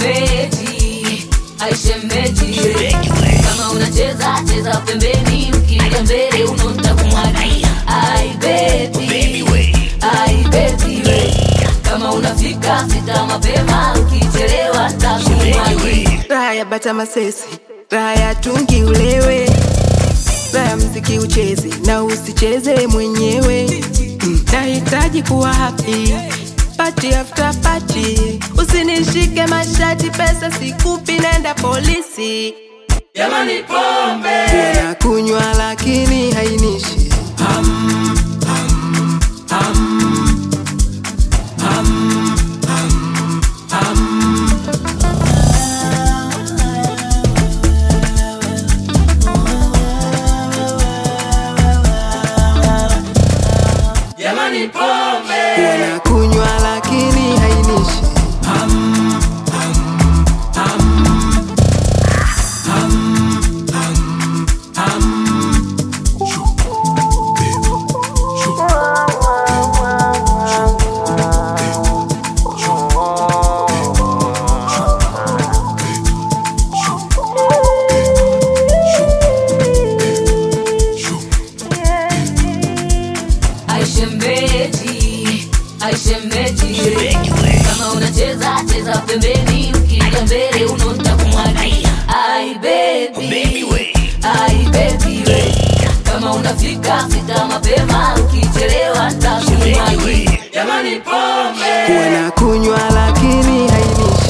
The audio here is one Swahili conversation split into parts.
Aishemeji, aishemeji, kama unacheza cheza pembeni, ukija mbele unonta kumwagia. Ai baby, ai baby, kama unafika fika mapema, ukichelewa ntakumwagia. raha ya bata masesi raha ya tungi ulewe raha ya mziki ucheze na usicheze mwenyewe Mm, nahitaji kuwa happy party after party usinishike mashati pesa sikupi nenda polisi Jamani pombe, na kunywa lakini hainishi jamani pombe, na kunywa lakini hainishi aishemeji, aishemeji, kama unacheza cheza pembeni, ukija mbele unonta kumwagia. Ai baby, ai baby, kama unafika fika mapema, ukichelewa ntakumwagia. Jamani pombe, na kunywa lakini hainishi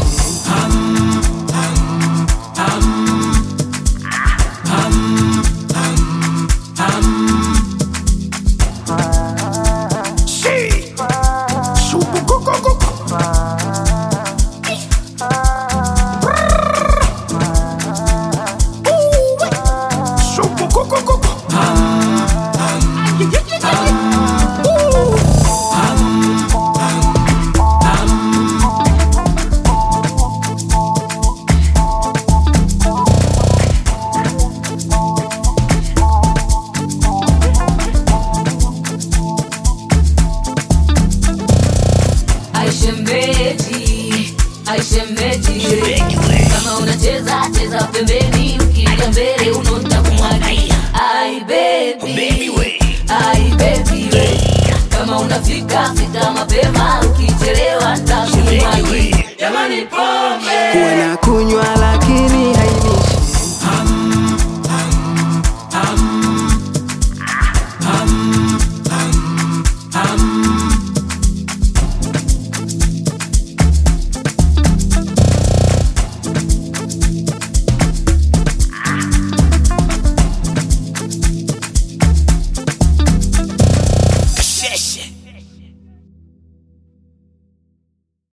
aishemeji, aishemeji, kama unacheza cheza pembeni, ukija mbele unonta kumwagia. Ai baby, ai baby, kama unafika fika mapema, ukichelewa ntakumwagia. Jamani pombe, na kunywa lakini hainishi